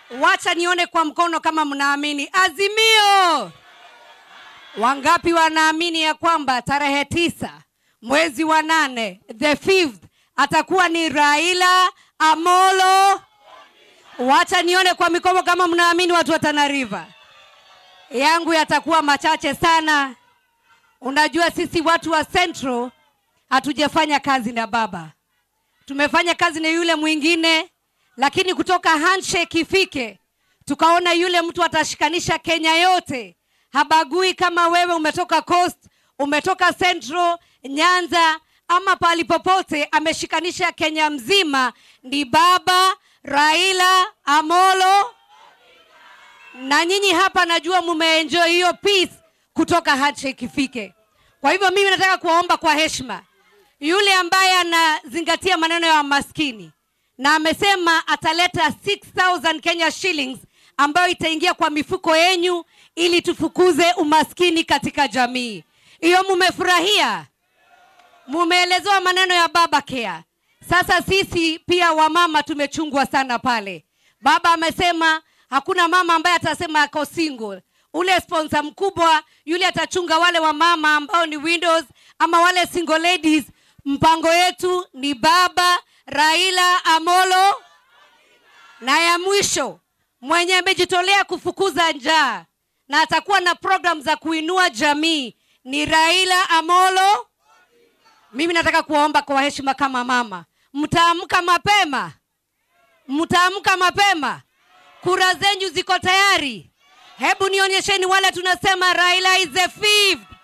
wacha nione kwa mkono kama mnaamini azimio wangapi wanaamini ya kwamba tarehe tisa mwezi wa nane the fifth atakuwa ni raila amolo wacha nione kwa mikono kama mnaamini watu wa Tana River. yangu yatakuwa machache sana unajua sisi watu wa central hatujafanya kazi na baba tumefanya kazi na yule mwingine lakini kutoka handshake ifike tukaona yule mtu atashikanisha kenya yote habagui kama wewe umetoka coast umetoka central nyanza ama pahali popote ameshikanisha kenya mzima ni baba raila amolo na nyinyi hapa najua mumeenjoy hiyo peace kutoka handshake ifike kwa hivyo mimi nataka kuwaomba kwa heshima yule ambaye anazingatia maneno ya maskini na amesema ataleta 6000 kenya shillings ambayo itaingia kwa mifuko yenyu ili tufukuze umaskini katika jamii hiyo mumefurahia mumeelezewa maneno ya baba care sasa sisi pia wamama tumechungwa sana pale baba amesema hakuna mama ambaye atasema ako single ule sponsor mkubwa yule atachunga wale wamama ambao ni windows ama wale single ladies mpango yetu ni baba raila amolo na ya mwisho mwenye amejitolea kufukuza njaa na atakuwa na program za kuinua jamii ni raila amolo mimi nataka kuwaomba kwa heshima kama mama mtaamka mapema mtaamka mapema kura zenyu ziko tayari hebu nionyesheni wale tunasema raila is the fifth